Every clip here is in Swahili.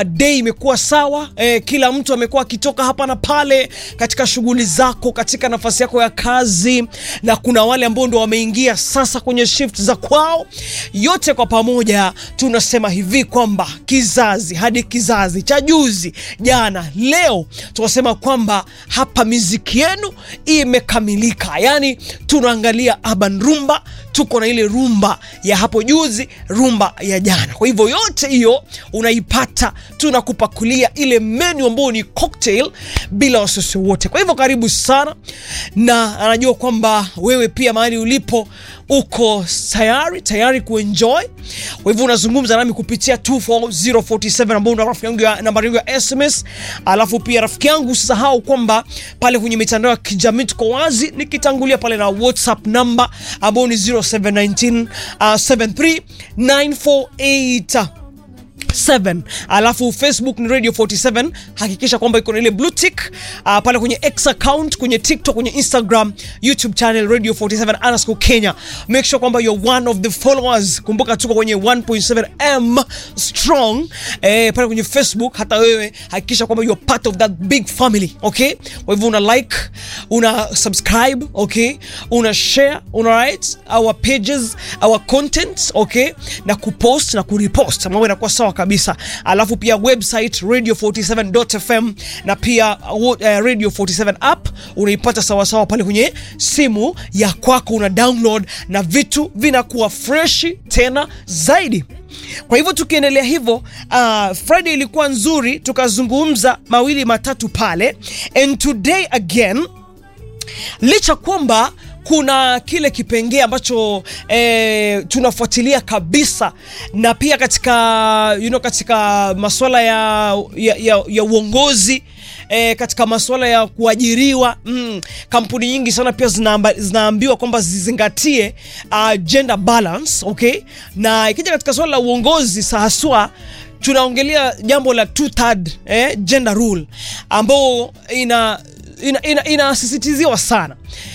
day imekuwa sawa eh, kila mtu amekuwa akitoka hapa na pale katika shughuli zako, katika nafasi yako ya kazi, na kuna wale ambao ndo wameingia sasa kwenye shift za kwao. Yote kwa pamoja tunasema hivi kwamba kizazi hadi kizazi cha juzi, jana, leo, tunasema kwamba hapa miziki yenu imekamilika. Yani tunaangalia urban rumba, tuko na ile rumba ya hapo juzi, rumba ya jana. Kwa hivyo yote hiyo unaipata, tunakupakulia ile menu ambayo ni cocktail bila wasiwasi wote. Kwa hivyo karibu sana, na anajua kwamba wewe pia mahali ulipo uko tayari tayari kuenjoy. Kwa hivyo unazungumza nami kupitia 24047 ambao una rafiki yangu ya nambari yangu ya SMS, alafu pia rafiki yangu usisahau kwamba pale kwenye mitandao ya kijamii tuko wazi, nikitangulia pale na WhatsApp namba ambao ni 0719 uh, 73948 7 alafu Facebook ni Radio 47. Hakikisha kwamba iko na ile blue tick uh, pale kwenye X account, kwenye TikTok, kwenye Instagram, YouTube channel Radio 47 underscore Kenya. Make sure kwamba you're one of the followers. Kumbuka tuko kwenye 1.7 m strong eh, pale kwenye Facebook. Hata wewe hakikisha kwamba you're part of that big family, okay? Kwa hivyo una like, una subscribe, okay? Una share, una write our pages, our content, okay? Na kupost na kurepost. Mambo yanakuwa sawa kabisa. Alafu pia website radio47.fm na pia uh, Radio 47 app unaipata sawasawa pale kwenye simu ya kwako, una download na vitu vinakuwa freshi tena zaidi. Kwa hivyo tukiendelea hivyo, uh, Friday ilikuwa nzuri, tukazungumza mawili matatu pale, and today again, licha kwamba kuna kile kipengee ambacho eh, tunafuatilia kabisa na pia katika you know, katika masuala ya, ya, ya, ya uongozi eh, katika masuala ya kuajiriwa mm, kampuni nyingi sana pia zinaamba, zinaambiwa kwamba zizingatie uh, gender balance okay, na ikija katika suala la uongozi haswa tunaongelea jambo la two third eh, gender rule ambao ina inasisitiziwa ina, ina sana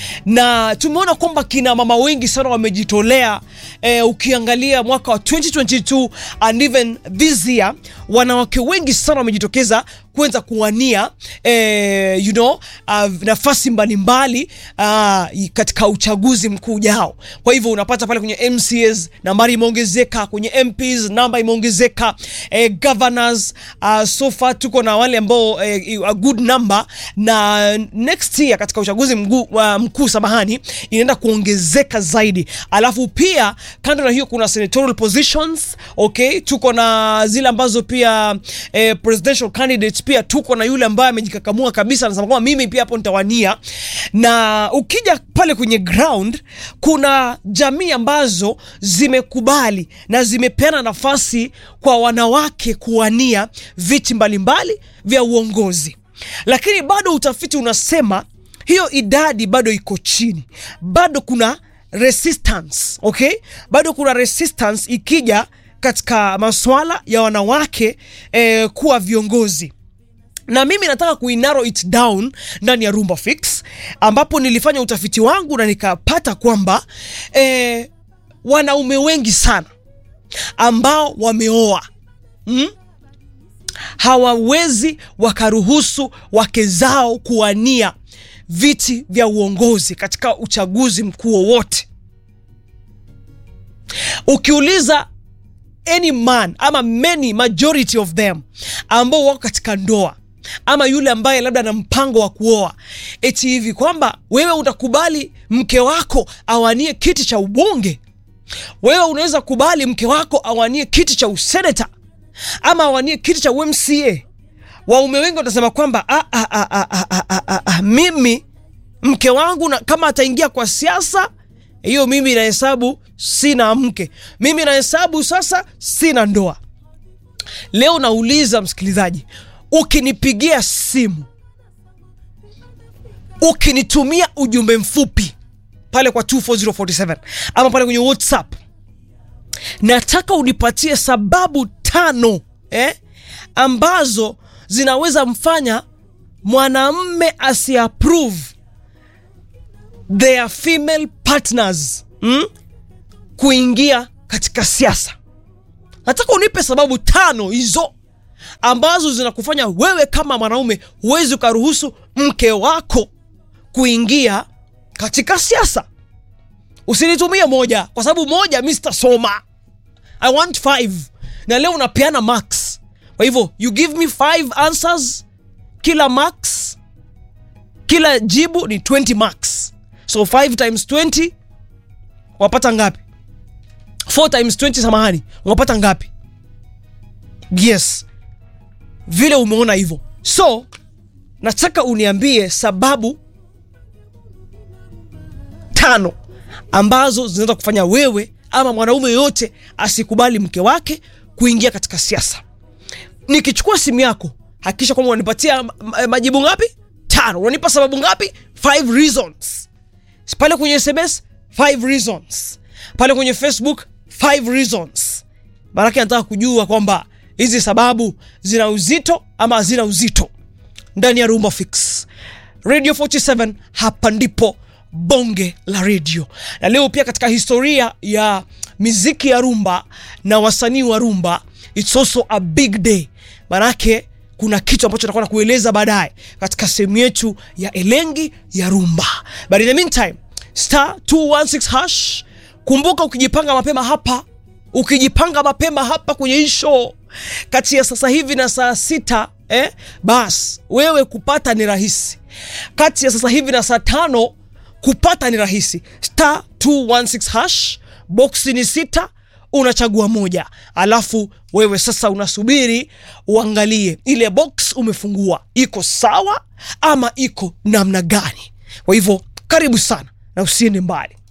na tumeona kwamba kina mama wengi sana wamejitolea. Eh, ukiangalia mwaka wa 2022 and even this year wanawake wengi sana wamejitokeza kuweza kuwania eh, you know, uh, nafasi mbalimbali uh, katika uchaguzi mkuu ujao. Kwa hivyo unapata pale kwenye MCAs nambari imeongezeka, kwenye MPs namba imeongezeka, eh, governors uh, so far tuko na wale ambao eh, a good number, na next year katika uchaguzi mkuu uh, mkuu samahani, inaenda kuongezeka zaidi. Alafu pia kando na hiyo kuna senatorial positions okay, tuko na zile ambazo pia eh, presidential candidates pia tuko na yule ambaye amejikakamua kabisa, anasema kwamba mimi pia hapo nitawania. Na ukija pale kwenye ground, kuna jamii ambazo zimekubali na zimepeana nafasi kwa wanawake kuwania viti mbalimbali vya uongozi, lakini bado utafiti unasema hiyo idadi bado iko chini, bado kuna resistance okay, bado kuna resistance ikija katika masuala ya wanawake eh, kuwa viongozi na mimi nataka kuinarrow it down ndani ya Rumba Fix ambapo nilifanya utafiti wangu na nikapata kwamba eh, wanaume wengi sana ambao wameoa mm? hawawezi wakaruhusu wake zao kuwania viti vya uongozi katika uchaguzi mkuu wowote. Ukiuliza any man ama many majority of them ambao wako katika ndoa ama yule ambaye labda ana mpango wa kuoa, eti hivi kwamba wewe utakubali mke wako awanie kiti cha ubunge? Wewe unaweza kubali mke wako awanie kiti cha useneta ama awanie kiti cha UMCA? Waume wengi watasema kwamba a, a, a, a, a, a, a, a, mimi mke wangu na, kama ataingia kwa siasa hiyo, mimi nahesabu sina mke, mimi nahesabu sasa sina ndoa. Leo nauliza msikilizaji, ukinipigia simu, ukinitumia ujumbe mfupi pale kwa 24047 ama pale kwenye WhatsApp, nataka unipatie sababu tano eh, ambazo zinaweza mfanya mwanamme asiapprove their female partners mm, kuingia katika siasa. Nataka unipe sababu tano hizo ambazo zinakufanya wewe kama mwanaume huwezi ukaruhusu mke wako kuingia katika siasa. Usinitumie moja kwa sababu moja mi sitasoma. I want five, na leo unapeana max. Kwa hivyo you give me five answers, kila max, kila jibu ni 20 max, so 5 times 20 wapata ngapi? 4 times 20, samahani, unapata ngapi? Yes, vile umeona hivyo. So nataka uniambie sababu tano ambazo zinaweza kufanya wewe ama mwanaume yoyote asikubali mke wake kuingia katika siasa. Nikichukua simu yako, hakikisha kwamba unanipatia ma- majibu ngapi? Tano. Unanipa sababu ngapi? Five reasons. Pale kwenye SMS, five reasons. Pale kwenye Facebook, five reasons. Maanake nataka kujua kwamba hizi sababu zina uzito ama hazina uzito ndani ya Rumba Fix Radio 47. Hapa ndipo bonge la radio, na leo pia katika historia ya miziki ya rumba na wasanii wa rumba, it's also a big day, manake kuna kitu ambacho takuwa na kueleza baadaye katika sehemu yetu ya elengi ya rumba, but in the meantime star 216 hash. Kumbuka ukijipanga mapema hapa ukijipanga mapema hapa kwenye hii show kati ya sasa hivi na saa sita eh, bas wewe kupata ni rahisi. Kati ya sasa hivi na saa tano kupata ni rahisi. Star 216 hash, boksi ni sita, unachagua moja, alafu wewe sasa unasubiri uangalie ile box umefungua iko sawa ama iko namna gani. Kwa hivyo karibu sana na usiende mbali.